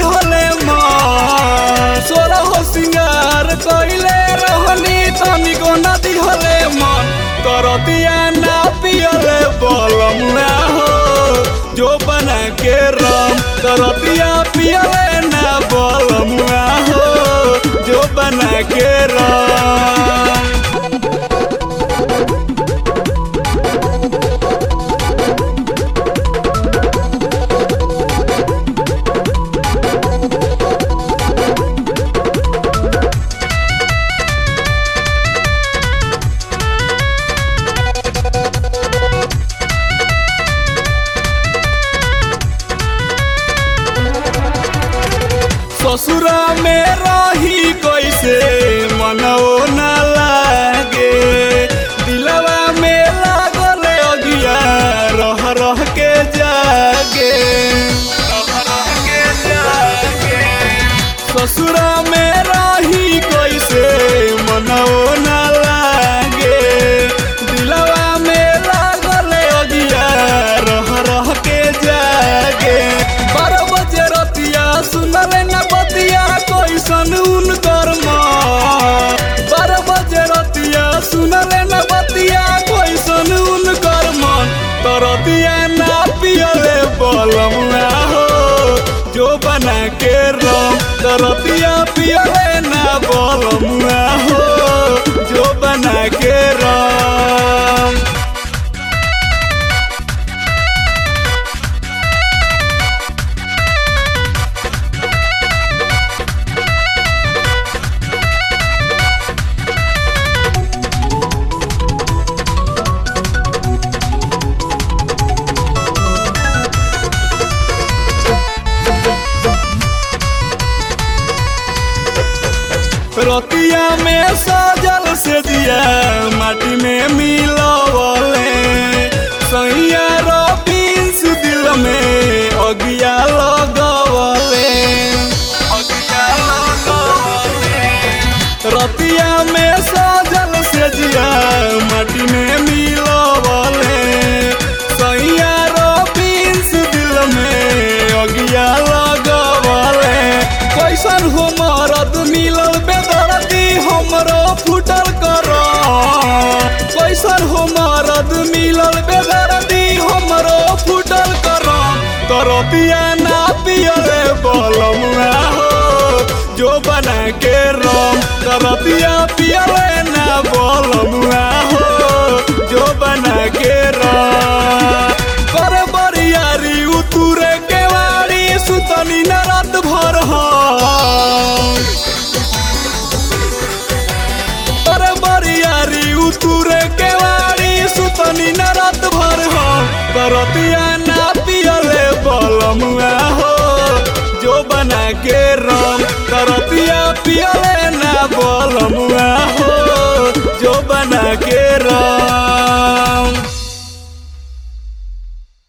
दिहले मन सोरा हो सिंगार कइले रहनी तनिको न दिहले मन करतिया ना पियले बलमुआ हो जो बना के राम करतिया पियले ना बलमुआ हो जो बना के राम ससुरा में रही कैसे मनो न लागे दिलवा में लागल अगिया रह रह के जागे रह रह के जागे ससुरा में रही कैसे मनो न लागे दिलवा में लागल अगिया रह रह के जागे बारह बजे रतिया सुनले न बतिया कैसन उनकर माँ बारह बजे रतिया सुनले न बतिया कैसन उनकर मन तरतिया ना पियले बलमुआ हो जो बना के रम तरतिया पियले ना बलमुआ हो जो बना के रम रतिया में सजल से दिया माटी में मिलवले सैया रबीस दिल में अगिया लगवले अगिया लगवले रतिया में सजल से दिया माटी में मिलवले सैया रबीस दिल में अगिया लगवले कैसन हो मरद मिलल बेदर्दी हमरो फुटल कर कैसन हो मरद मिलल बेदर्दी हमरो फुटल कर तरतिया ना पियले बलमुआ हो जो बना के रम तरतिया पियले ना बलमुआ हो जो बना के रम कर बरियारी उतुरे के वारी सुतनी न रात भर पर बरियारी उतुरे के वारी सुतनी न रात भर करतिया ना पियले बलमुआ हो जो बना के रम करतिया पियले ना बलमुआ हो जो बना के रम